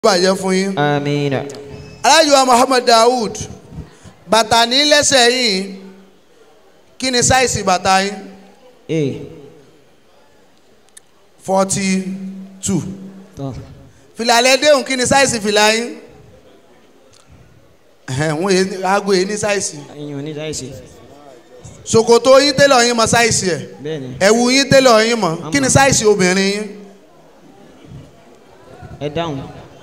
bàjẹ́ fún yín. آمين alájùwà Muhammad Daoud bàtà ní lẹ́sẹ̀ yìí kí ni sáìsì bàtà yín إيه forty two طب fìlà lẹ́dẹ̀hùn kí ni sáìsì fìlà yín ẹ̀hẹ̀n, wọ́n yé aago yìí ní sáìsì أيوة ní sáyẹ̀sì ṣòkòtò yín tẹ́lọ̀ yín mọ sáìsì ẹ̀ bẹ́ẹ̀ni ẹ̀wù yín tẹ́lọ̀ yín mọ kí ni sáìsì obìnrin yín ẹ dáhùn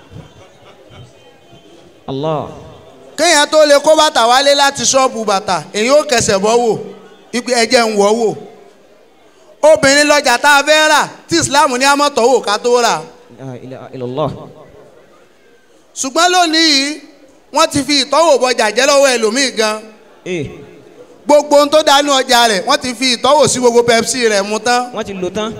Allah kéèyàn tó lè kó bàtà wálé láti ṣọ́ọ̀bù bàtà èyí ó kẹsẹ̀ bọ́ wò ipe ẹ̀jẹ̀ ń wọ̀ wò obìnrin lọ́jà tá a fẹ́ rà tí Islam ní amọ̀tọ̀ wò ká tó rà la ilaha illallah ṣùgbọ́n lónìí wọ́n ti fi ìtọ́wò bọjà jẹ́ lọ́wọ́ ẹlòmíì gan ee gbogbo ohun tó dánú ọjà rẹ̀ wọ́n ti fi ìtọ́wò sí gbogbo Pepsi rẹ̀ mu tán wọ́n ti lò tán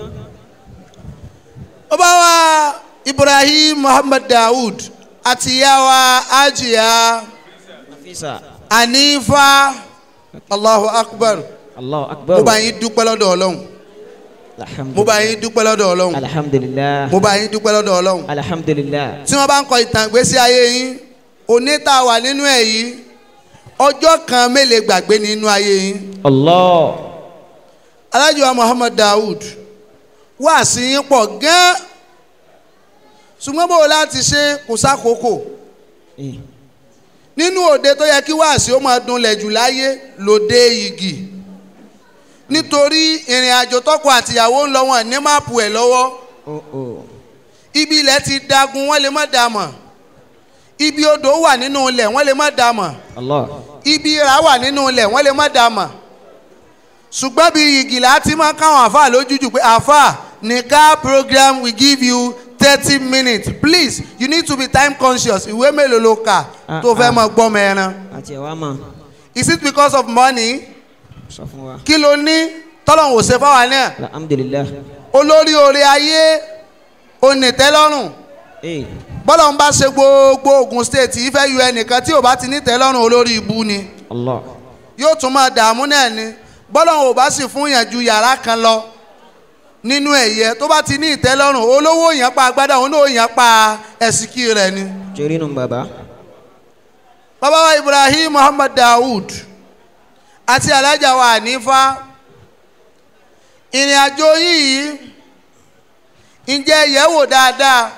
ó bá wa Ibrahim Muhammad Daoud àti ìyá wa Ajiya Nafisa Anifa Allahu Akbar Allahu mo akbar bá yín dúpẹ́ lọ́dọ̀ Ọlọ́run mo bá yín dúpẹ́ lọ́dọ̀ Ọlọ́run alhamdulillah mo bá yín dúpẹ́ lọ́dọ̀ Ọlọ́run alhamdulillah tí wọ́n bá ń kọ ìtàn ìgbésí ayé yín òní tá a wà nínú ẹ̀ yìí ọjọ́ kan mélòó gbàgbé nínú ayé yín Allah alájùwà Muhammad Daoud wá sí yín pọ̀ gan ṣùgbọ́n bó o láti ṣe kò sákòókò ee nínú òde tó yẹ kí wáàsí ó máa dunlẹ̀ jù láyé lòde igi nítorí ìrìn àjò tọkọ àtìyàwó ń lọ wọn ní máàpù ẹ̀ lọ́wọ́ oh oh ibi ilẹ̀ ti dagun wọ́n lè má dà mọ̀ ibi odò wà nínú ilẹ̀ wọ́n lè má dà mọ̀ Allah ibi ìrà wà nínú ilẹ̀ wọ́n lè má dà mọ̀ ṣùgbọ́n bí igi là á ti máa káwọn àáfàá lójújù pé àáfàá nìka program we give you thirty minutes please you need to be time conscious ìwé mélòó ló kà Ah, tó fẹ́ ah. mọ gbọ́mọ ẹran àti ẹ̀wá mọ̀ is it because of money sọ fún wa kí ló ní tọ́lọ́hún ò ṣe fáwa náà alhamdulillah olórí oore ayé onítẹ́lọ́rùn ee bọ́lọ̀ ń bá ṣe gbogbo Ogun State yìí fẹ́ yọ ẹnìkan tí ò bá ti ní tẹ́lọ́rùn olórí ibu ni Allah yóò tún máa dààmú náà ni bọ́lọ̀ ò bá sì fún yàn ju yàrá kan lọ nínú ẹ̀yẹ tó bá ti ní ìtẹ́lọ́rùn olówó yàn pa agbádá òun náà yàn pa ẹ̀sìkì rẹ̀ ni. torí nù bàbá bàbá wa Ibrahim Muhammad Daoud àti alájà wa Hanifa ìrìn àjò yìí ǹjẹ́ yẹ̀ wò dáadáa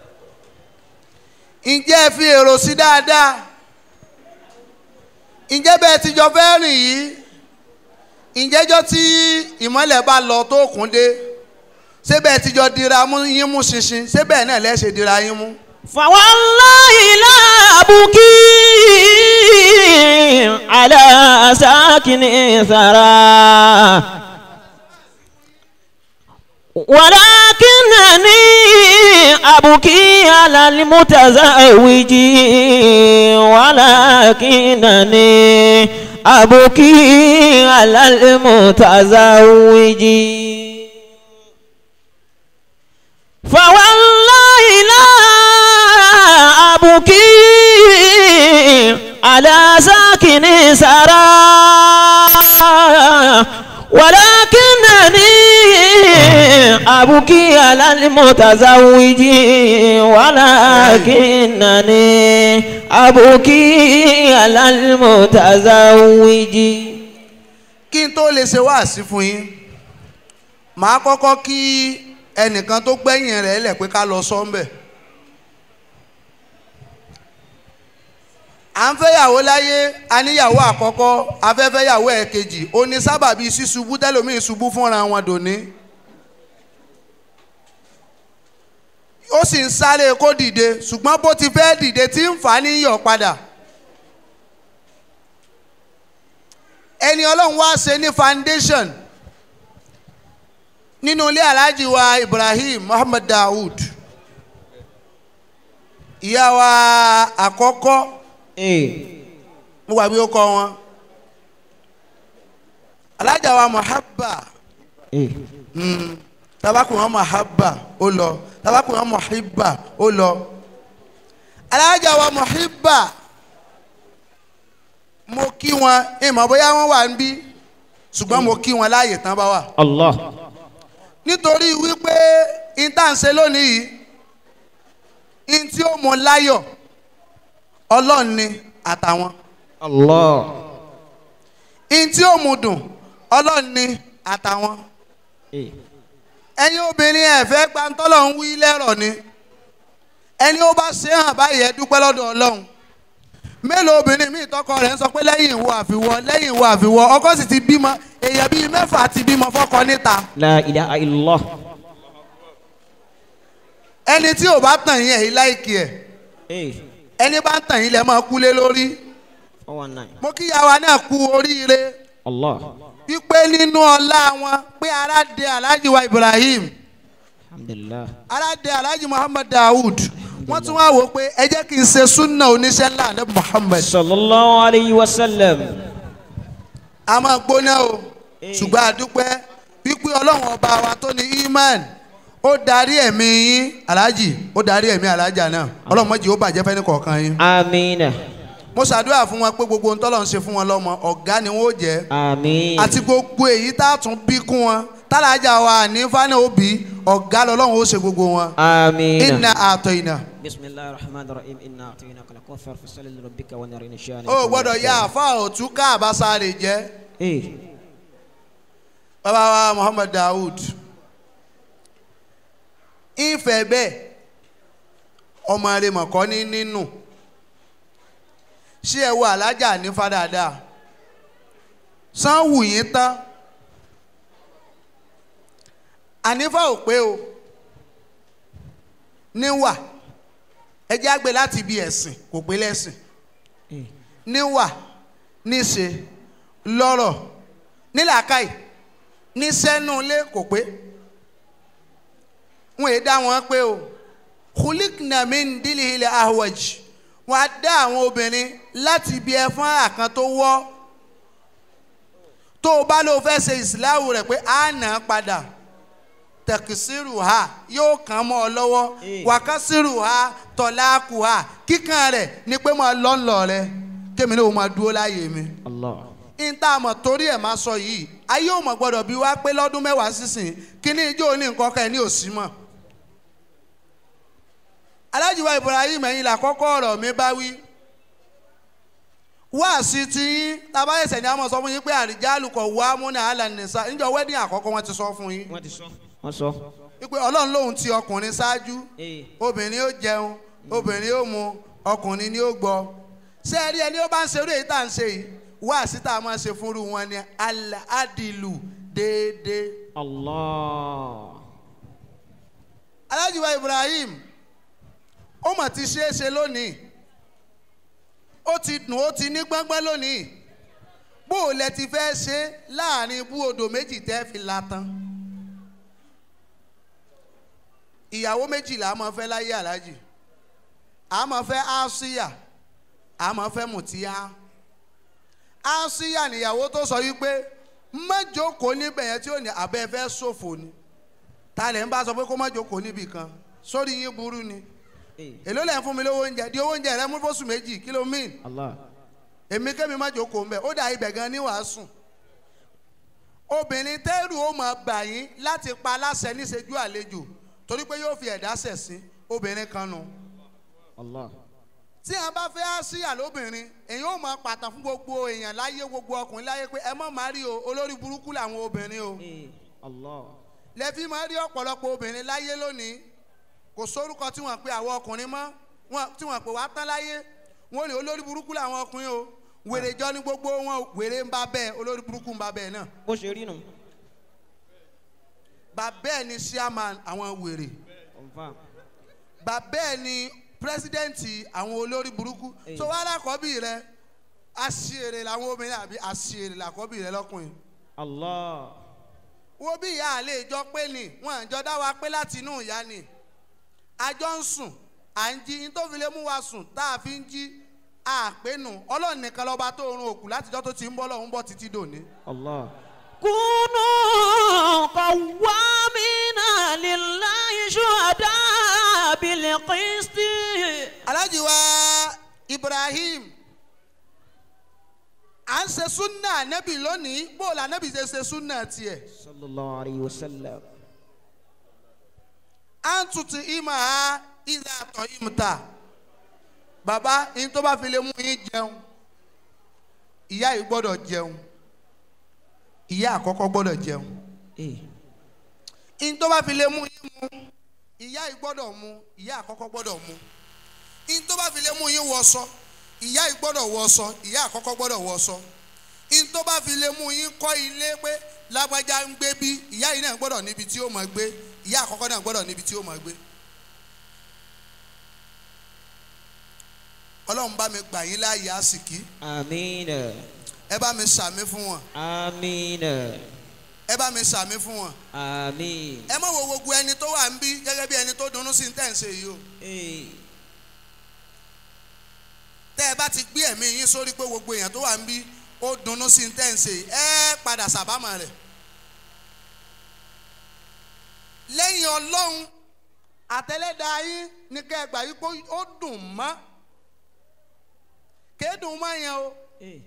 ǹjẹ́ ẹ fi èrò sí dáadáa ǹjẹ́ bẹ́ẹ̀ ti jọ fẹ́ rìn yìí ǹjẹ́jọ́ tí ìmọ́lẹ̀ bá lọ tó kún dé ṣé bẹ́ẹ̀ ti jọ dira mú yín mú ṣinṣin ṣé bẹ́ẹ̀ náà lẹ́ ṣe dira yín mú. فوالله لا أبكي على ساكن ثرى ولكنني أبكي على المتزوج ولكنني أبكي على المتزوج فوالله لا أبكي على ساكن سرى ولكنني أبكي على المتزوج ولكنني أبكي على المتزوج kí n tó lè ṣe wáàsí fún yín màá kọ́kọ́ kí ẹnìkan tó gbẹ̀yìn rẹ̀ lẹ̀ pé ká lọ sọ́ńbẹ̀. à ń fẹ́yàwó láyé aníyàwó àkọ́kọ́ afẹ́fẹ́yàwó ẹ̀kejì ó ní sábàbí ṣíṣubú tẹ́lòmíì ṣubú fúnra wọn dòní. ó sì ń sáré kó dìde ṣùgbọ́n bó ti fẹ́ dìde tí ń fà á níyọ̀ padà. ẹni ọlọ́run wá ṣe ní foundation nínú ilé alhaji wa ibrahim muhammad daoud ìyá wa àkọ́kọ́ mo wà bí ó kọ wọn alhaja wa muhabba mm, tabakun wọn muhabba ó lọ tabakun wọn muhibba ó lọ alhaja wa muhibba mo kí wọn ìmọ̀ bóyá wọ́n wà ń bí ṣùgbọ́n mo kí wọn láàyè tán bá wà Allah nítorí wípé intanṣe lónìí yìí in tí ó mú láyọ̀ ọlọ́run ni àtàwọn Allah. in tí ó mú dùn ọlọ́run ni àtàwọn Eh. ẹ̀yin obìnrin ẹ̀ fẹ́ gbantọ́lọ̀ ń wí lẹ́rọ̀ ni ẹni ó bá ṣe hàn báyìí ẹ dúpẹ́ lọ́dọ̀ ọlọ́run mélòó obìnrin míì tọkọ rẹ̀ ń sọ pé lẹ́yìn ìwọ àfiwọ́ lẹ́yìn ìwọ àfiwọ́ ọkọ sì ti bímọ èèyàn bíi mẹ́fà ti bímọ fọ́kọ níta La ilaha illallah. ẹni tí ò bá tàn yín ẹ̀yìn láìkì ẹ̀ Eh. ẹni bá ń tàn yín lẹ́ máa kúlé lórí 419. mo kí yàwá náà kú oríire Allah. wípé nínú ọlá wọn pé ara de alhaji wa ibrahim Alhamdulillah. ara de alhaji muhammad daoud wọ́n tún wá wò ó pé ẹ jẹ́ kí n ṣe súnà oníṣẹ́ ńlá ní muhammad Sallallahu alayhi wa sallam. a máa gbóná o Eh. ṣùgbọ́n a dúpẹ́ wípé ọlọ́run ọba wa tó ní iman ó darí ẹ̀mí yín alhaji ó darí ẹ̀mí alhaja náà ọlọ́run mọ́jì ó bàjẹ́ fẹ́ni kọ̀ọ̀kan yín Amina. mo ṣàdúrà fún wọn pé gbogbo ohun tọ́lọ́run ṣe fún wọn lọ́mọ ọ̀gá ni wọ́n ó jẹ́ Amin. àti gbogbo èyí tá a tún bí kún wọn tálájà wa ní fáná òbí ọ̀gá lọ́lọ́run ó ṣe gbogbo wọn. Amina. inna àtọ̀ iná. بسم الله الرحمن الرحيم إنا أعطيناك الكوثر فصل لربك ونر إن شاء ó gbọ́dọ̀ ya àfa òtún ká àbáṣá rè jẹ́ إيه bàbá wa muhammad daoud ìfẹ́ bẹ́ẹ̀ ọmọ rẹ̀ mọ̀kọ́ ní nínú ṣé ẹ wo alájà ní fàdáadáa sanwó yín tán ànífà ò pé o níwà ẹ jẹ́ àgbẹ̀ láti ibi ẹ̀sìn kò pé lẹ́sìn إيه níwà níṣe lọ́rọ̀ nílàákàyè níṣẹ́nulé kò pé wọn èé dá wọn pé o khulikna min dilihil ahwaj wọn á dá àwọn obìnrin láti ibi ẹfọn àkàn tó wọ́ tó o bá lọ fẹ́ ṣe ìsìláwù rẹ̀ pé á nà á padà tẹkisiru ha yóò kàn mọ́ ọ lọ́wọ́ Eh. wàkásírù ha tọ́láàkù ha kíkan rẹ̀ ni pé mo lọ́ ń lọ rẹ kémi ní o máa dúró láàyè mi الله níta mọ̀ torí ẹ̀ máa sọ yìí ayé ò mọ̀ gbọ́dọ̀ bí wá pé lọ́dún mẹ́wàá sísìn kíní ijó ní nǹkan kan ẹ̀ ní òsì mọ̀. alájùwà ibrahim ẹ̀yin làkọ́kọ́ ọ̀rọ̀ mi bá wí. wáàsí ti yín tabayẹsẹ̀ ni a mọ̀ sọ fún yín pé àrìjálù kọ̀ wá múnà alànìsá níjọ́ wẹ́dìn àkọ́kọ́ wọn ti sọ fún yín. wọ́n ti sọ. wọ́n sọ. wípé ọlọ́run lòun ti ọkùnrin ṣáájú ee obìnrin ó jẹun obìnrin ó mu ọkùnrin ni ó gbọ́ ṣé ẹ rí ẹni ó bá ń ṣerú èyí tá à ń ṣe yìí wáàsí tá a máa ṣe fúnru wọn ni al-adilu déédéé. allah alájùwà ibrahim ó mà ti ṣeé ṣe lónìí ó ti dùn ó ti ní gbọ́ngbọ́n lónìí bó o lẹ ti fẹ́ ṣe láàrin ibú odò méjì tẹ́ fi la tán ìyàwó méjìlá a máa fẹ́ láyé alájì a máa fẹ́ asiya a máa fẹ́ mùtíyá asiya níyàwó tó sọ wípé mẹ́jọkòó níbẹ̀ yẹn tí ò ní abẹ́ fẹ́ ṣòfò ni ta lẹ̀ ń bá sọ pé kó má jókòó níbì kan sórí yín burú ni ee èló lẹ̀ ń fún mi lówó oúnjẹ di owó oúnjẹ rẹ mú fóṣù méjì kí ló mìn allah èmi kémi má jókòó mbẹ ó dà ibẹ̀ gan ní wàásù obìnrin tẹ́rù ó máa bà yín láti pa aláṣẹ níṣẹ́jú àlejò torí pé yóò fi ẹ̀dá ṣẹ̀ sí obìnrin kan nu allah tí a bá fẹ́ síyà lóbìnrin èyí ó máa pàtàn fún gbogbo èèyàn láyé gbogbo ọkùnrin láyé pé ẹ má má rí o olórí burúkú làwọn obìnrin o ee allah lẹ́fí máa rí ọ̀pọ̀lọpọ̀ obìnrin láyé lónìí kò sórúkọ tí wọ́n pe àwọn ọkùnrin mọ́ wọn- tí wọ́n pè wá tán láyé wọ́n ní olórí burúkú làwọn ọkùnrin o wèrè jọ ní gbogbo wọn wèrè ń bá bẹ́ẹ̀ olórí burúkú ń bá bẹ́ẹ̀ náà bó ṣe rí nù. bàbá ẹ̀ ni chairman àwọn wèrè confam bàbá ẹ̀ ni pírẹsidẹ́ǹtì àwọn olórí burúkú Èyí. tó wá lákọ́bí rẹ àṣìírè làwọn obìnrin àbí àṣìírè làkọ́bí rẹ lọ́kùnrin allah wo bí ìyá àlè ìjọ pé ni wọn àjọ dá wa pé láti inú ìyá ni àjọ ń sùn à ń jí ní tó fi lè mú wa sùn tá a fi ń jí àpénu ọlọ́run nìkan lọ́ba tó run òkú látijọ́ tó ti ń bọ́ lọ́hún bọ́ títí dòní. allah. كونوا قوامين لله شهداء بالقسط alhaji wa ibrahim à ń ṣe súnà nẹ́bì lónìí bó la nẹ́bì ṣe ṣe súnà tiẹ̀ صلى الله عليه وسلم à ń tutù ìmọ̀ ha ìdá àtọ̀ ìmùtà bàbá yín tó bá fi lè mú yín jẹun ìyá yìí gbọ́dọ̀ jẹun ìyá àkọ́kọ́ gbọ́dọ̀ jẹun Eh. yín tó bá fi lè mú yín mu ìyá yìí gbọ́dọ̀ mu ìyá àkọ́kọ́ gbọ́dọ̀ mu yín tó bá fi lè mú yín wọṣọ ìyá yìí gbọ́dọ̀ wọṣọ ìyá àkọ́kọ́ gbọ́dọ̀ wọṣọ yín tó bá fi lè mú yín kọ́ ilé pé lágbájá ń gbé bí ìyá yìí náà gbọ́dọ̀ níbi tí ó máa gbé ìyá àkọ́kọ́ náà gbọ́dọ̀ níbi tí ó máa gbé. ọlọ́run bá mi gbà yín láàyè àsìkí Àmín. ẹ bá mi sàmí fún wọn Àmín. ẹ bá mi sàmí fún wọn Àmín. ẹ má wo gbogbo ẹni tó wà ń bí gẹ́gẹ́ bí ẹni tó dunnú sí tẹ̀ ń ṣe yìí o Eh. tẹ́ ẹ bá ti gbé ẹ̀mí yín sórí pé gbogbo èèyàn tó wà ń bí ó dunnú sí tẹ̀ ń ṣe yìí ẹ padà sàbámọ̀ rẹ̀ lẹ́yìn ọlọ́run àtẹlẹ́dàá yín ní kẹ́ ẹ gbà yí pé ó dùn mọ́ kéédùn mọ́ yẹn o Eh.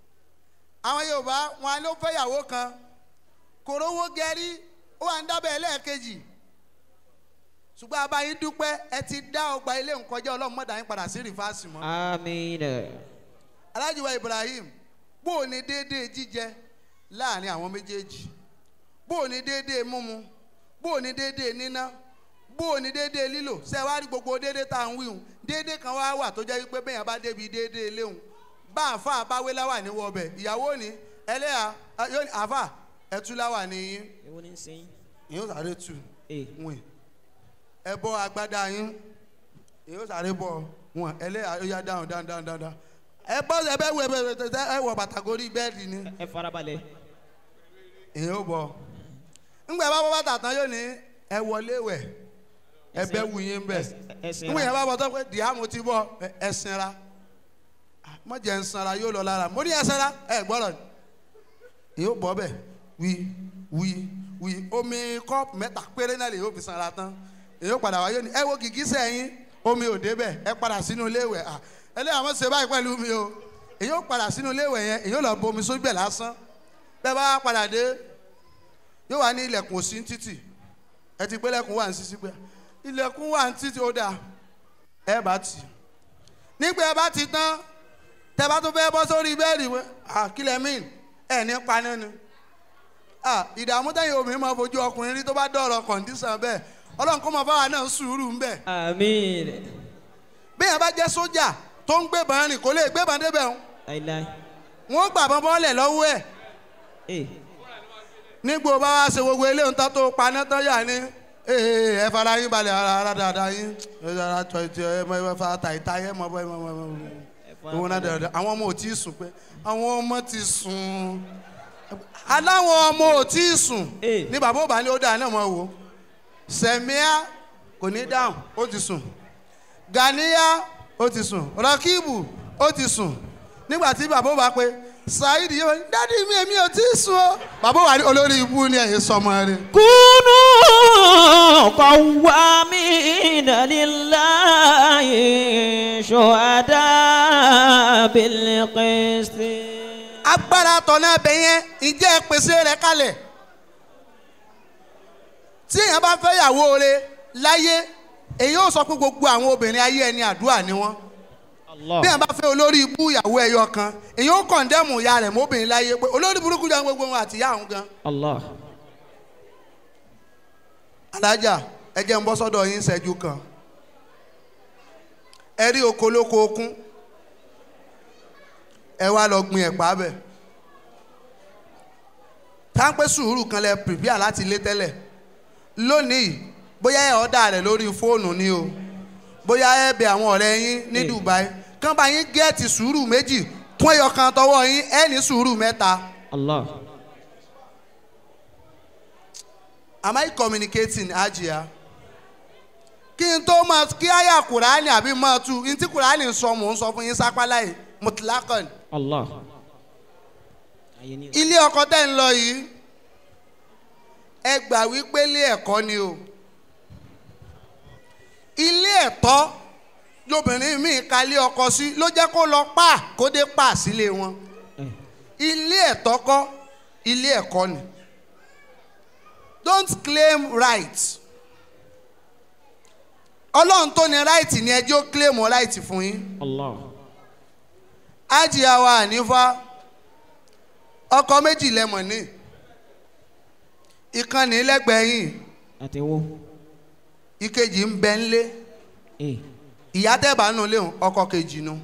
àwọn yorùbá wọn ló fẹ́yàwó kan kòrówó gẹ́rí ó wà ń dábẹ́ ẹlẹ́ẹ̀kejì ṣùgbọ́n abayín dúpẹ́ ẹ ti dá ọgbà ilé nkọjá ọlọ́run mọ́dà yín padà sí rìfáàsì mọ́. Àmín. alájùwà ibrahim bó o ní déédéé jíjẹ láàrin àwọn méjèèjì bó o ní déédéé múmu bó o ní déédéé níná bó o ní déédéé lílò ṣe wá rí gbogbo déédéé tá à ń wíhun déédéé kan wá wà tó jẹ́ wípé bẹ́ẹ̀ yẹn bá débi déédéé léhùn bá àfa àbáwé láwà ní wọbẹ̀ ìyàwó ni ẹlẹ́yà yóò ní àfa ẹtú láwà ní yín Èwo ni ń ṣe yín? yóò sáré tù Eh. wìn ẹ bọ́ agbádá yín yóò sáré bọ̀ wọn ẹlẹ́yà yóò yá dáhùn dáhùn dáhùn dáhùn dáhùn ẹ bọ́ ẹ bẹ́ wọ ẹ bẹ́ ẹ wọ bàtà gorí bẹ́ẹ̀dì ni Ẹ farabalẹ̀. èyí ó bọ̀ ńgbà bá bọ́ bàtà tán yóò ní ẹ wọlé wẹ̀ ẹ bẹ́ wù yín bẹ̀ Ẹsìn ńgbà yẹn ra. bá bọ̀ tó pé dìhámù ti bọ̀ ẹ- ẹ sinra mọ̀jẹ̀ ń sanra yóò lọ lára mo ní ẹ sanra ẹ gbọ́dọ̀ èyí ó bọ̀ bẹ̀ wí wí wí omi kọ́ọ̀pù mẹ́ta péré náà lè yóò fi sanra tán èyí ó padà wá yóò ní ẹ wo gìgísẹ̀ yín omi ò débẹ̀ ẹ padà sínú ilé ìwẹ̀ à ẹlẹ́yà wọ́n ṣe báyìí pẹ̀lú mi o èyí ó padà sínú ilé ìwẹ̀ yẹn èyí ó lọ bomi sójú ẹ̀ lásán bẹ́ẹ̀ bá padà dé yóò wá ní ilẹ̀kùn òsì ń títì ẹ ti gbé ilẹ̀kùn wà ní sísí pé ilẹ̀kùn wà ní títì ó dáa ẹ bá tì í nígbà ẹ bá ti tán tẹ bá tún fẹ́ bọ́ sórí bẹ́ẹ̀dì wẹ́ àkílẹ̀ míì ẹ̀ ní paná ni Ah, ìdààmú tẹ̀yìn obìnrin máa fojú ọkùnrin rí tó bá dọ̀rọ̀ kọ̀ǹdíṣàn bẹ́ẹ̀ ọlọ́run kó máa fáwọn náà sùúrù ń bẹ̀ Àmín. bí yẹn bá jẹ́ sójà tó ń gbébọn rìn kó lè gbébọn débẹ̀ ń Láíláí. wọ́n gbàbọn bọ́ọ̀lẹ̀ lọ́wọ́ ẹ̀ Eh. nígbò bá wá ṣe gbogbo ilé ń tán tó paná tán yà ní ee ẹ fara yín balẹ̀ ara ara dáadáa yín ẹ ara tọ ètò ẹ mọ ẹ fa ta ìta ẹ mọ bọ ẹ mọ ẹ mọ Ẹ owó náà farabalẹ̀. dáadáa àwọn ọmọ ò tí ì sùn pé àwọn ọmọ ti sùn aláwọn ọmọ ò tí ì sùn Eh. ní bàbá òbá ní ó dáa náà mọ wò sẹmíà kò ní dáhùn ó ti sùn ganiya ó ti sùn rọkìbù ó ti sùn nígbà tí bàbá òbá pé saheed yóò ní dádì mi èmi ò tí ì sùn o bàbá òbá ní olórí ibú ni ẹ̀yin sọmọ rẹ. كونوا قوامين لله شهداء بالقسط agbára tọ̀nà ẹbẹ̀ yẹn ìjẹ́ pèsè rẹ̀ kalẹ̀ tí èèyàn bá fẹ́ yàwó rẹ̀ láyé èyí ó sọ pé gbogbo àwọn obìnrin ayé ẹni àdúrà ni wọ́n الله bí èèyàn bá fẹ́ olórí ibú ìyàwó ẹyọ kan èyí ó kọ̀ǹdẹ́mù ìyá rẹ̀ mọ́bìnrin láyé pé olórí burúkú jẹun gbogbo wọn àti ìyá àwọn gan. الله alájà ẹ jẹ́ ń bọ́ sọ́dọ̀ yín ṣẹ́jú kan ẹ rí oko lóko okún ẹ wá lọ gbin ẹ̀pà bẹ̀ táǹpẹ́ sùúrù kan lẹ pìrìpìà láti lé tẹ́lẹ̀ lónìí bóyá ẹ ọ̀dà rẹ̀ lórí fóònù ni o bóyá ẹ bẹ àwọn ọ̀rẹ́ yín ní Eh. Dubai kán bá yín gẹ́ẹ̀tì sùúrù méjì kún ẹyọ kan tọwọ́ yín ẹ ní sùúrù mẹ́ta الله am I communicating ajia kí n tó máa kí àyà kùránì àbí máa tu n tí kùránì sọ mò ń sọ fún yín sápálá yìí mutlakan الله أيني ilé ọkọ tẹ́ ń lọ yìí ẹ gbà wípé ilé ẹ̀kọ́ ni o ilé ẹ̀tọ́ lobìnrin míì ka ilé ọkọ sí ló jẹ́ kó lọ pa kó dé pa sílé wọn Eh. ilé ẹ̀tọ́ kọ́ ilé ẹ̀kọ́ ni don't claim right ọlọ́run tó ní ráìtì ni ẹjọ́ kílèmù ráìtì fún yín Allah. ájìyá wa ànífà ọkọ méjì lẹ́mọ̀ ní ìkànnì lẹ́gbẹ̀ẹ́ yìí Àti wo? ìkejì ń bẹ ńlé Eh. ìyá tẹ́bà nù léhùn ọkọ kejì nu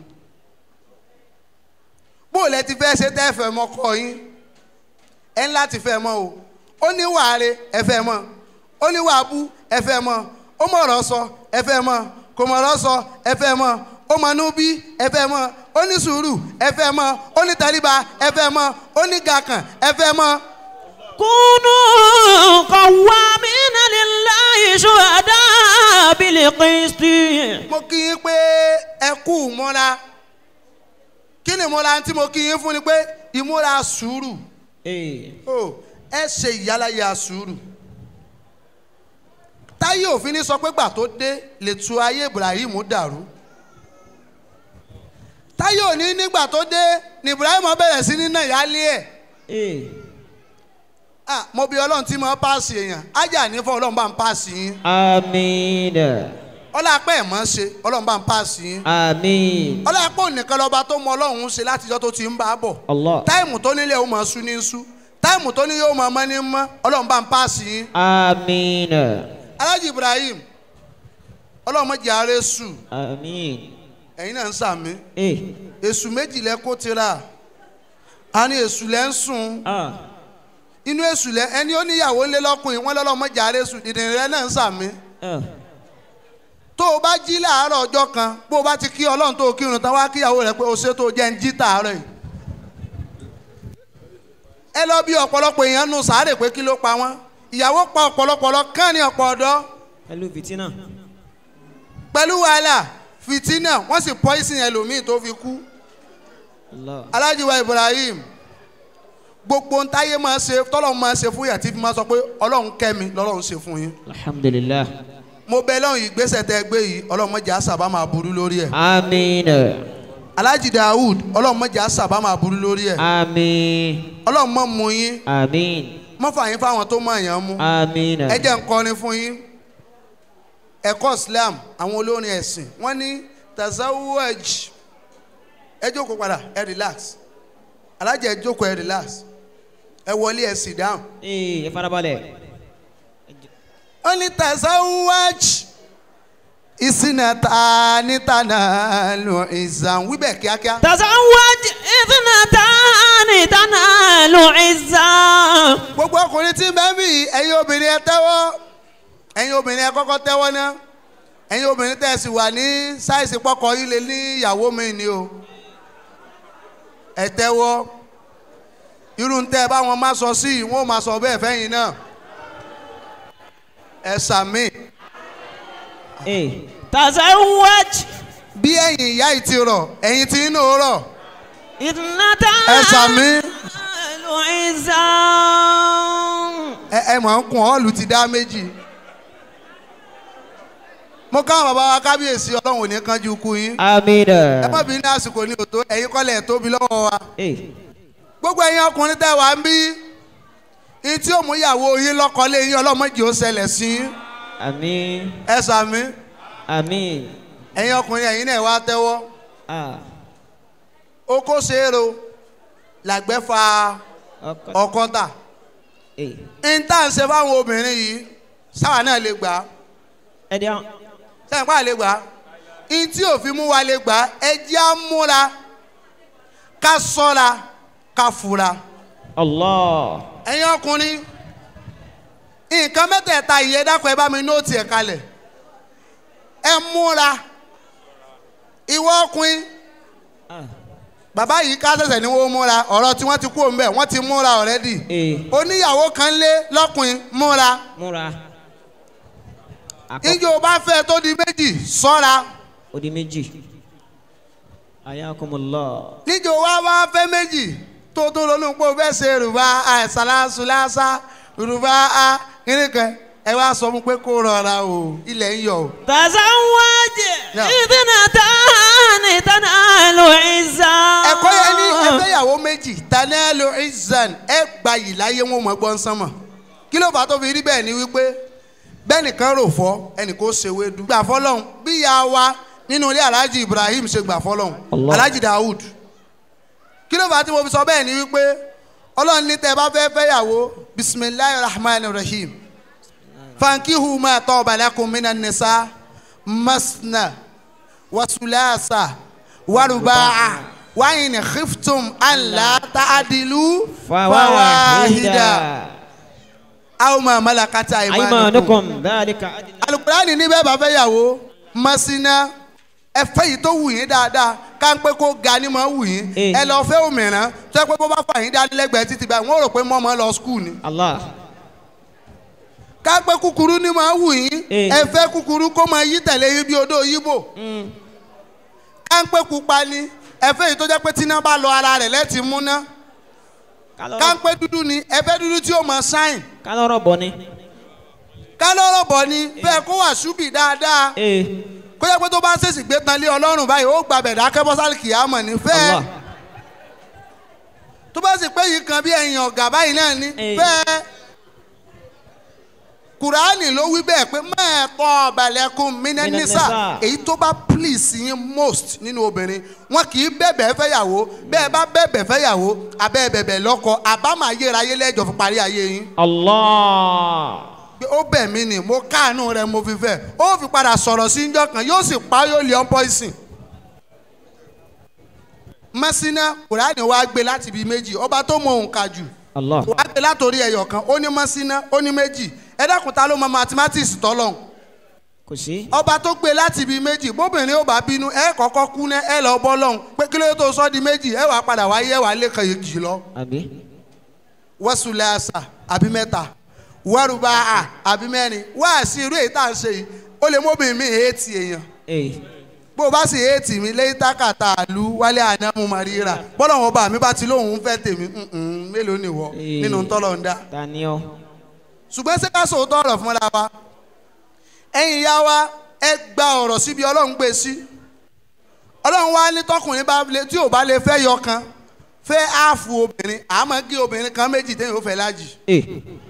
bó lẹ ti fẹ́ ṣe tẹ́ fẹ́ mọ́ kọ́ yín ẹ ń láti fẹ́ mọ́ o ó ní wàáre ẹ fẹ́ mọ́ ó ní wàábú ẹ fẹ́ mọ́ ó mọ̀rọ̀ sọ ẹ fẹ́ mọ́ kò mọ̀rọ̀ sọ ẹ fẹ́ mọ́ ó mọ̀nú bí ẹ fẹ́ mọ́ ó ní sùúrù ẹ fẹ́ mọ́ ó ní tẹríba ẹ fẹ́ mọ́ ó ní gàkàn ẹ fẹ́ mọ́. كونوا قوامين لله شهداء بالقسط mo kí yín pé ẹ kú ìmúra kí ni ìmúra tí mo kí yín fún ni pé ìmúra sùúrù Eh. o ẹ ṣe ìyálàyà sùúrù táyé òfin ní sọ pé gbà tó dé lè tu ayé Ibrahim dàrú táyé òní nígbà tó dé ni Ibrahim bẹ̀rẹ̀ sí ní náà yálé ẹ̀ Eh. ah mo bí ọlọ́run tí mo paasi èèyàn ájà ní fún ọlọ́run bá ń paasi yín Àmín. ọlọ́pàá ẹ̀ mọ́ ṣe ọlọ́run bá ń paasi yín Àmín. ọlọ́pàá ònìkan lọ́ba tó mọ ọlọ́run ṣe látijọ́ tó ti ń bá a bọ̀ Allah. táìmù tó nílé ó máa sú ní sú táìmù tó ní yóò máa mọ́ ní mọ́ ọlọ́run bá ń paasi yín Àmín. alájì Ibrahim ọlọ́run mọ̀ jẹ́ ààrẹ sù Àmín. ẹ̀yin náà ń sàmí Eh. èṣù méjìlẹ̀ kó tira a ní èṣù lẹ́ ń sùn Ah. inú èṣù lẹ́ ẹni ó níyàwó ńlẹ́ lọ́kùnrin wọn lọ́lọ́run mọ̀ jẹ́ ààrẹ sù dìdìrín rẹ náà ń sàmí Ah. tó o bá jí láàárọ̀ ọjọ́ kan bó o bá ti kí ọlọ́run tó o kírun tán wá kíyàwó rẹ pé o ṣe tó o jẹ́ ń jí tààrọ̀ yìí. ẹ lọ bí ọ̀pọ̀lọpọ̀ èèyàn nù sáré pé kí ló pa wọ́n ìyàwó pa ọ̀pọ̀lọpọ̀ lọ kán ní ọ̀pọ̀ ọ̀dọ́ Pẹ̀lú fìtínà. pẹ̀lú wàhálà fìtínà wọ́n sì pọ́ìsìn ẹlòmíì tó fi kú. Allah. alájíwá Ibrahim gbogbo ntáyé máa ṣe tọ́lọ́run máa ṣe fún yà tí fi máa sọ pé ọlọ́run kẹ́mi lọ́lọ́run ṣe fún yín. Alhamdulillah. mo bẹ lọ́run ìgbésẹ̀ tẹ́ gbé yìí ọlọ́run mọ̀jà sábà máa burú lórí ẹ̀. Àmín. alájì Dawud ọlọ́run mọ̀jà sábà máa burú lórí ẹ̀. Àmín. ọlọ́run mọ̀ mú yín Àmín. mọ̀ fà yín fáwọn tó mọ̀ yàn mú. Àmín. ẹ jẹ́ n kọrin fún yín ẹ̀kọ́ Islam àwọn olórin ẹ̀sìn wọ́n ní tazawwaj ẹ jókòó padà ẹ relax alájì ẹ jókòó ẹ relax ẹ wọlé ẹ sit down. Eh, ẹ farabalẹ̀. ó ní tazawwaj ìsìnàta nítànà lù ìzàn wíbẹ̀ kíákíá. تزوج اثنتان تنال عزا gbogbo ọkùnrin tí ń bẹ bí ẹ̀yin obìnrin ẹ tẹ́wọ́ ẹ̀yin obìnrin ẹ kọ́kọ́ tẹ́wọ́ ná ẹ̀yin obìnrin tẹ́ ẹ sì wà ní sáìsì pọ́kọ yìí lè ní ìyàwó mi ni o ẹ tẹ́wọ́ irú ń tẹ́ ẹ bá wọn má sọ sí i wọn ò má sọ bẹ́ẹ̀ fẹ́yìn náà ẹ sàmì Eh, تزوج bí ẹ̀yin ìyá yìí ti rọ̀ ẹ̀yin tí inú rọ̀ اثنتان ẹ sàmì تنال عزا ẹ ẹ mọ̀ ń kun ọ́ọ̀lù ti dá méjì mo káwọn bàbá wa kábíyèsí ọlọ́run ò ní kánjú kú yín. آمين ẹ má bí ní àsìkò ní òtó ẹ̀yin kọ́lẹ̀ tóbi lọ́wọ́ wa. Eh, gbogbo ẹ̀yin ọkùnrin tẹ́ wà ń bí ní tí ó mú ìyàwó yín lọ́kọ́lé yín ọlọ́mọdé ó ṣẹlẹ̀ sí yín. آمين ẹ sàmí آمين ẹ̀yin ọkùnrin ẹ̀yin náà wá tẹ́wọ́. Ah, oko ṣeéro làgbẹ́ fa ọkọ- ọkọ́ta. Eh, n tá à ń ṣe fáwọn obìnrin yìí sáwà náà lè gbà á ẹ dẹ́hùn. sẹ́yìn pa lè gbà á n tí òfin mú wa lè gbà á ẹ jẹ́ á múra ká sọ́ra ká fura. Allah ẹ̀yin ọkùnrin nǹkan mẹ́tẹ̀ẹ̀ta yìí ẹ dákun ẹ bá mi nóòtì ẹ̀ kalẹ̀ ẹ múra ìwọ ọkùnrin Ah, bàbá yìí ká ṣẹ̀ṣẹ̀ ní wọ́n múra ọ̀rọ̀ tí wọ́n ti kú òun bẹ̀ wọ́n ti múra ọ̀rẹ́dì eh, oníyàwó kan lé lọ́kùnrin múra múra. Àkọ́kọ́ ìjọ bá fẹ́ tó di méjì sọ́ra ó di méjì. Ayakumullah. níjọ wá wá fẹ́ méjì tó tó ronú pé o fẹ́ ṣe rùbá àìsàlásùlásà rùbá a kìnìkan ẹ wá sọ fún pé kó rọra o ilẹ̀ ń yọ o. تزوج نعم. اثنتان تنال عزا ẹ̀kọ́ yẹn ní ẹgbẹ́yàwó méjì tanẹ́lò izan ẹ gba yìí láyé wọn mọ̀ gbọ́n sánmọ̀ kí ló fà á tó fi rí bẹ́ẹ̀ ni wípé bẹ́ẹ̀ nìkan rò fọ́ ẹnì kó ṣe wédú gbà fọlọ́hún bí ìyá wa nínú ilé alhaji ibrahim ṣe gbà fọlọ́hún Allah. alhaji dawud kí ló fà á tí mo fi sọ bẹ́ẹ̀ ni wípé ọlọ́run ní tẹ́ ẹ bá fẹ́ fẹ́yàwó bisimilahi rahman rahim fankihu ma taba lakum minan nisa masna wasulasa waruba'a wa in khiftum an la ta'dilu fawahida aw ma malakata aymanukum aymanukum dhalika adna alukurani ní bẹ́ẹ̀ bá fẹ́ yàwó masina ẹ fẹ́ yìí tó wù yín dáadáa ká ń pé kó ga ni mo wù yín Eh. ẹ lọ fẹ́ òmìnira tó yẹ pé bó bá fà yín dání lẹ́gbẹ̀ẹ́ títí báyìí wọ́n rò pé mọ́mọ́ lọ skul ni Allah ká pé kúkúrú ni mo wù yín Eh. ẹ fẹ́ kúkúrú kó máa yí tẹ̀lé yín bí odó yíbò Mm. ká ń pé pupa ni ẹ fẹ́ yìí tó jẹ́ pé tíná bá lọ ara rẹ̀ lẹ́tì múná ká ń kálọ́rọ̀ pé dúdú ni ẹ fẹ́ dúdú tí ó máa ṣáìn kálọ́rọ̀ bọ̀ ni ká lọ́rọ̀ bọ̀ ni fẹ́ kó wà ṣúbì dáadáa ee kó jẹ́ pé tó bá ṣèṣì gbé tan lé ọlọ́run báyìí ó gba bẹ̀dá kẹ́bọ́sálì kìámọ̀ ní fẹ́ Allah tó bá sì pé yìí kan bí ẹ̀yìn ọ̀gá báyìí náà ní Eh. fẹ́ kùránì ló wí bẹ́ẹ̀ pé mẹ́ẹ̀kọ́ ọ̀bàlẹ̀kùn mínẹ́nísà Mínẹ́nísà. èyí tó bá please yín most nínú obìnrin wọn kì í bẹ̀bẹ̀ fẹ́yàwó bẹ́ẹ̀ bá bẹ̀bẹ̀ fẹ́yàwó abẹ́ bẹ̀bẹ̀ lọ́kọ àbámọ̀ ayérayé lẹ́jọ́ fi parí ayé yín Allah pé ó bẹ̀ mí ni mo káàánú rẹ mo fi fẹ́ ó fi padà sọ̀rọ̀ sí njọ́ kan yóò sì pa yóò lé ọ́n pọ́ìsìn. mọ́sínà kùránì wa gbé láti ibi méjì ọba tó mọ òǹkà jù Allah wàá gbé látòrí ẹyọ kan ó ní mọ́sínà ó ní méjì ẹ dákun ta ló mọ mathematics tọ́lọ̀ kò sí ọba tó gbé láti ibi méjì bóbìnrin ó bá bínú ẹ kọ́kọ́ kú ná ẹ lọ bọ́ lọ́hùn pé kí ló dé tó sọ di méjì ẹ wàá padà wáyé ẹ wàá lé kan yìí jì lọ àbí wọ́sùlẹ́àṣà àbí mẹ́ta wọ́rùbá àbí mẹ́rin wáàsí irú èyí tá à ń ṣe yìí ó lè mọ́bìnrin mi èétì èèyàn ee bó o bá sì èétì mi lẹ́yìn tákàtà àlú wálé ànámú màríra bọ́lá wọn bá mi bá ti lóun fẹ́ tèmi mm-mm, mélòó ni wọ́ Eh. nínú tọ́lọ̀ ń dá tani ọ ṣùgbọ́n ṣé ká sòótọ́ ọ̀rọ̀ fúnra wa ẹ̀yin ìyá wa ẹ gba ọ̀rọ̀ síbi ọlọ́run gbé sí ọlọ́run wa ní tọkùnrin bá lè tí ò bá lè fẹ́ yọ kan fẹ́ áàfù obìnrin àmọ́ gé obìnrin kan méjì téèyàn ó fẹ́ lájì ee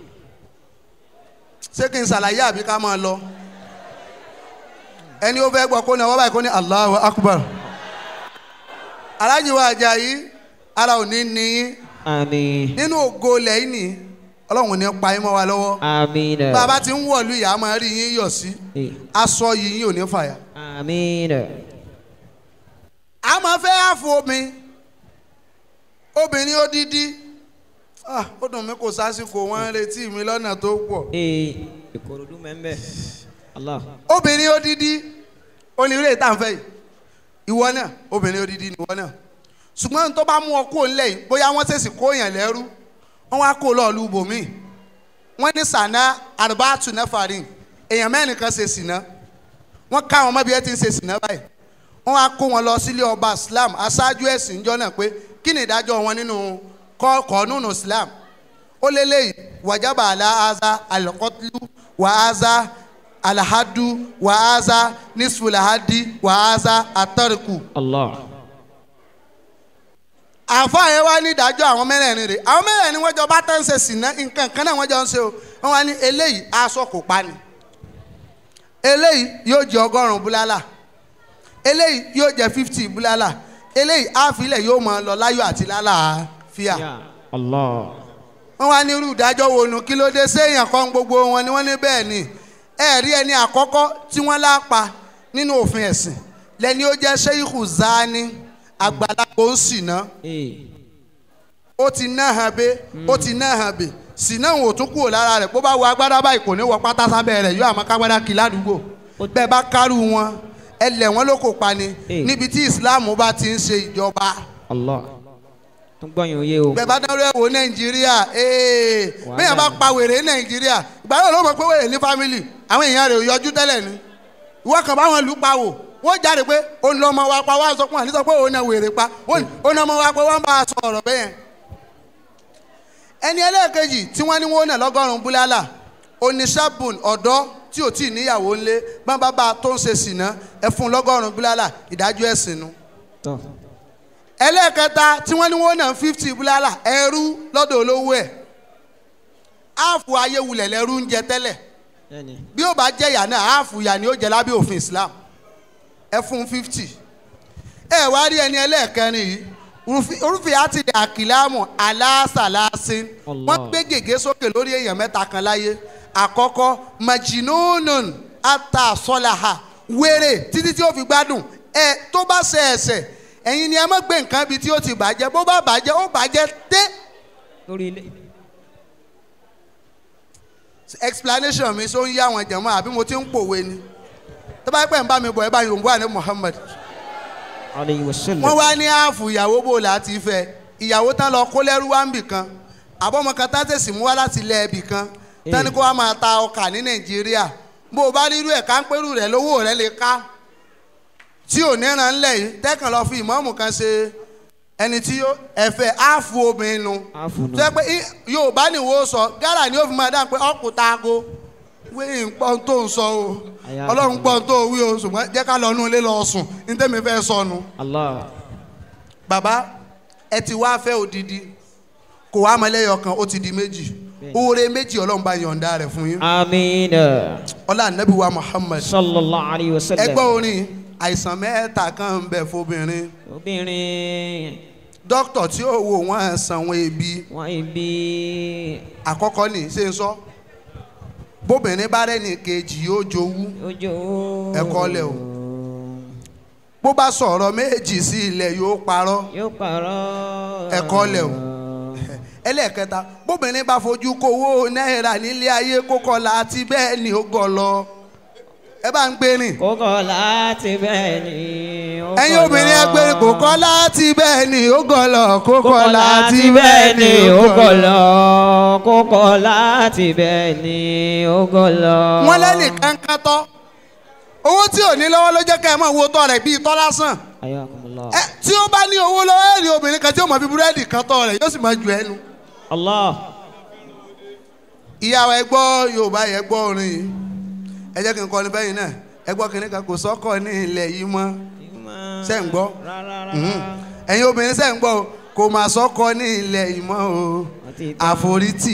ṣé kí n ṣàlàyé àbí ká máa lọ ẹni ó fẹ́ gbọ́ kó ní ọwọ́ báyìí kó ní Allahu Akbar alájí wa Àjàyí ara ò ní níyín àmín nínú ògo lẹ́yìn ní ọlọ́run ò ní pa yín mọ́ wa lọ́wọ́ àmín bàbá tí ń wọ̀lú ìyá máa rí yín yọ̀ sí ee aṣọ yìí yín ò ní fàyà àmín a máa fẹ́ àfọ omi obìnrin odidi ah ó dùn mí kò sásìkò wọn ń retí mi lọ́nà tó pọ̀ ee ìkòròdú mẹ́mbẹ́ Allah obìnrin odidi onírè tá à ń fẹ́ yìí ìwọ náà obìnrin odidi ni ìwọ náà ṣùgbọ́n tó bá mú ọ kó ńlẹ̀ yìí bóyá wọ́n ṣèṣì kó yàn lẹ́rú wọ́n wá kó lọ́ọ̀lù bòmíì wọ́n ní sànà àrùbáàtù nẹ́fàrin èèyàn mẹ́rin kan ṣe sìnà wọ́n ká àwọn ọmọ bí ẹ ti ń ṣe sìnà báyìí wọ́n wá kó wọn lọ sílé ọba Islam aṣáájú ẹ̀sìn ìjọ náà pé kí ni ìdájọ́ wọn nínú kọ́ọ̀nù Islam ó lélẹ́yìí wàjábà aláàzá alqatlu wàházá alahadu wàházá nisfulahadi wàházá atọ́rìkù. Allah àfa yẹn wá ní ìdájọ́ àwọn mẹ́rẹ̀ẹ̀rin rẹ̀ àwọn mẹ́rẹ̀ẹ̀rin wọ́n jọ bá tán ṣe sìnà nǹkan kan náà wọ́n jọ ń ṣe o wọ́n wá ní eléyìí aṣọ kò pa ni eléyìí yóò jẹ ọgọ́rùn-ún búlálà eléyìí yóò jẹ fifty búlálà eléyìí àfilẹ̀ yóò máa lọ láyọ̀ àti lálàáfíà ya Allah wọ́n wá ní irú ìdájọ́ wo nu kí ló dé séèyàn kan gbogbo wọn ni wọ́n ní bẹ́ẹ̀ ni ẹ̀rí ẹni àkọ́kọ́ tí wọ́n lápa nínú òfin ẹ̀sìn lẹ́ni ó jẹ́ sheikhu zani àgbàlagbà ó sì ná ee ó ti ná hàn bé ó ti ná hàn bé sì náà wò tún kúrò lára rẹ̀ bó bá wọ agbádá báyìí kò ní wọ pátá sábẹ́ rẹ̀ yóò àmọ́ kágbádá kí ládùúgbò bẹ́ẹ̀ bá kárù wọn ẹ lẹ̀ wọ́n ló kò pa ni Eh. níbi tí islam bá ti ń ṣe ìjọba Allah tó gbọ́yìn òye o bẹ́ẹ̀ bá dánwó ẹ̀ wò nàìjíríà ee Wàhálà bẹ́ẹ̀ bá ni. pa wèrè ní nàìjíríà ìgbà yóò ló mọ̀ pé wèrè ní fámìlì àwọn èèyàn rẹ̀ ò yọjú tẹ́lẹ̀ ni ìwọ kan báwọn lù pa wò wọ́n jáde pé òun lọ ọmọ wa pa wọ́n á sọ fún wa ní sọ pé òun náà wèrè pa wọ́n ní òun náà ọmọ wa pa wọ́n bá a sọ ọ̀rọ̀ bẹ́ẹ̀ yẹn. ẹni ẹlẹ́ẹ̀kejì tí wọ́n ní wọ́n náà lọ́gọ́rùn-ún búlálà oníṣàbùn ọ̀dọ́ tí ò tí ì níyàwó ńlé bá bá bá a tó ń ṣe sìná ẹ fún un lọ́gọ́rùn-ún búlálà ìdájọ́ ẹ̀sìn nu tọ́ ẹlẹ́ẹ̀kẹta tí wọ́n ní wọ́n náà fifty búlálà ẹrú lọ́dọ̀ olówó ẹ̀ áàfù ayéwulẹ̀ lẹ́rú ń jẹ tẹ́lẹ̀ bẹ́ẹ̀ni bí ó bá jẹ́ ìyá náà áàfù ìyá ni ó jẹ lábẹ́ òfin Islam ẹ fún fifty ẹ wá rí ẹni ẹlẹ́ẹ̀kẹrin yìí Rufi- orúfin àti àkìlámù aláṣàláṣin Allah. wọ́n gbé gègé sókè lórí èèyàn mẹ́ta kan láyé àkọ́kọ́ majinunun ata sọlaha wéré títí tí ó fi gbádùn ẹ tó bá ṣe ẹ̀ṣẹ̀ ẹ̀yin ni ẹ má gbé nǹkan bíi tí ó ti bàjẹ́ bó bá bàjẹ́ ó bàjẹ́ dé lórí ilé explanation mi so ń yá àwọn jẹ̀mọ́ àbí mo ti ń pòwe ni tó bá pẹ́ ń bá mi bọ̀ ẹ bá yòówù àní Muhammad alayhi wa sallam wọ́n wá ní ààfù ìyàwó bò láti fẹ́ ìyàwó tán lọ kó lẹ́rú wá ń bì kan àbọ̀mọ kan tá tẹ̀sí mú wá láti ilẹ̀ ẹbì kan tani kó wá máa ta ọkà ní Nàìjíríà bó o bá rí irú ẹ̀ ká ń pẹ́rù rẹ̀ lówó rẹ̀ lè ká tí ò níran ńlẹ̀ yìí tẹ́kàn lọ fi ìmọ̀ọ́mù kan ṣe ẹni tí yó ẹ̀fẹ̀ ààfù obìnrin nu àfùnù tó yẹ pé í- Yorùbá ni wo sọ gárà ni ó fi máa dáhùn pé ọkùn taako wí nǹkan tó ń sọ o Àyà Ọlọ́run gbọ́n tó wí o ṣùgbọ́n jẹ́ ká lọ nú ilé lọ sùn ní tẹ́mi fẹ́ sọnù Allah bàbá ẹ ti wá fẹ́ odidi kò wá mọ́lẹ́yọ kan ó ti di méjì oore méjì ọlọ́run bá yọ̀ǹda rẹ̀ fún yín amiina ọlá anabi wa Muhammad sallallahu alayhi wa sallam ẹgbẹ́ orin àìsàn mẹ́ta kan ń bẹ fóbìnrin obìnrin dókítà tí ó wò wọ́n sanwó ebi wọn ibi àkọ́kọ́ ní ṣe ń sọ bóbìnrin bá rẹ́ni kejì yóò jowú ojú Ẹ̀kọ́ lẹ̀ o. bó bá sọ̀rọ̀ méjì sí ilẹ̀ yóò parọ́ yóò parọ́ Ẹ̀kọ́ lẹ̀ o. ẹlẹ́ẹ̀kẹta bóbìnrin bá fojú kówó náírà nílé ayé kókọ́ la àti bẹ́ẹ̀ ni ó gọ̀ lọ ẹ bá ń gbé rìn kókó láti bẹ́ẹ̀ ni ó ẹ̀yin kọ́ obìnrin lọ. ẹ gbé rìn kókọ́ láti bẹ́ẹ̀ ni ó gọ̀ lọ kókọ́ kókó láti láti bẹ́ẹ̀ ni ó kọ́ lọ kókó láti bẹ́ẹ̀ ni ó kọ́ lọ. wọ́n lẹ́nìkan kan tọ́ owó tí ò ní lọ́wọ́ ló jẹ́ ká ẹ máa wo tọ́ rẹ̀ bíi tọ́ lásán ayakumullah ẹ tí ó bá ní owó lọ́wọ́ ẹ̀ rí obìnrin kan tí ó mọ̀ fi búrẹ́dì kan tọ́ rẹ̀ yóò sì máa ju ẹnu Allah ìyàwó ẹ gbọ́ Yorùbá yẹ gbọ́ orin yìí ẹ jẹ́ kí n kọ́ ní bẹ́yìn náà ẹ gbọ́ kínní kan kò sọ́kọ̀ ní ilẹ̀ yìí mọ́ ṣe ń gbọ́ rárá Mhm. ẹ̀yin obìnrin ṣe ń gbọ́ o kò máa sọ́kọ̀ ní ilẹ̀ yìí mọ́ o Àti ìtàn. àforítì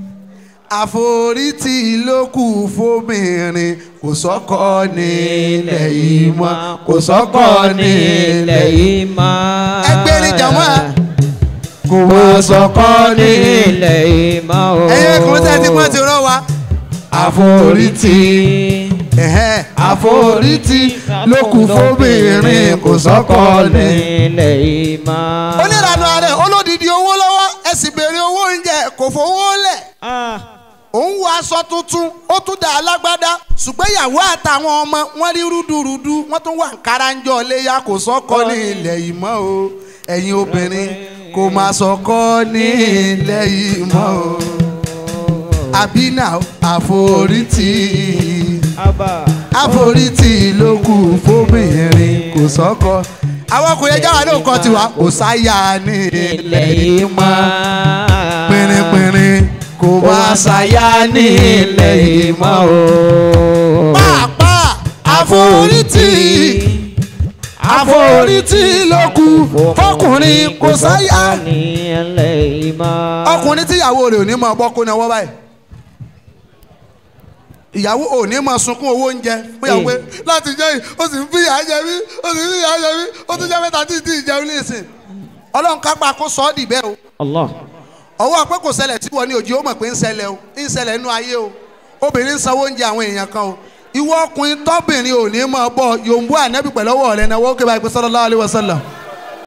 àforítì ló kù fóbìnrin kò sọ́kọ̀ ní ilẹ̀ yìí mọ́ kò sọ́kọ̀ ní ilẹ̀ yìí mọ́. Ẹgbẹ́ ní jàmọ́ à. kò kò máa sọ́kọ́ ní ilẹ̀ yìí mọ́ o. ẹ̀yin ẹ̀kúnrin tẹ́ ti pọ́n ti rọ́ wa àforítì. Ẹ̀hẹ́n, àforítì ló kù fóbìnrin kò sọ́kọ̀ ní. ilẹ̀ yìí mọ́. onírànú ààrẹ olódìdí owó lọ́wọ́ ẹ sì béèrè owó oúnjẹ kò fowó lẹ̀ Ah, òun wọ aṣọ tuntun ó tún dà alágbádá ṣùgbọ́n ìyàwó àtàwọn ọmọ wọn rí rúdurùdu wọ́n tún wà káranjọ léyà kò sọ́kọ́ ní ilẹ̀ yìí mọ́ o ẹ̀yin obìnrin kò máa sọ́kọ́ ní ilẹ̀ yìí mọ́ o àbínà àforítì Abba. àforítì ló kù fóbìnrin kò sọ́kọ́ àwọn ọkùnrin ẹja wà ní òkọ tiwa kò sáyà ní ilẹ̀ yìí mọ́ pínrínpínrín kò wá sáyà ní ilẹ̀ yìí mọ́ o. pàápàá àforítì àforítì ló kù fọkùnrin kò sáyà. ní ilẹ̀ yìí mọ́. ọkùnrin tíyàwó rẹ̀ ò ní mọ bọ́kú náà wọ́n báyìí ìyàwó ò ní mọ sunkún owó oúnjẹ fún ìyàwó pé láti jẹ́ yìí ó sì ń fi ìyà jẹ mí ó sì ń fi ìyà jẹ mí ó tún jẹ́ mẹ́ta tí ì tí ì jẹun nísìn ọlọ́run kápá kó sọ ọ́ dì bẹ́ẹ̀ o Allah. ọwọ́ pé kò ṣẹlẹ̀ tí wọ́n ní òjì ó mọ̀ pé ń ṣẹlẹ̀ o ń ṣẹlẹ̀ nínú ayé o obìnrin ń sanwó oúnjẹ àwọn èèyàn kan o ìwọ ọkùnrin tọ́bìnrin ò ní mọ̀ bọ́ yòǹbó ànẹ́bí pẹ̀lú ọwọ́ rẹ̀ náà wọ́n kébà ìpè sallallahu alaihi wasallam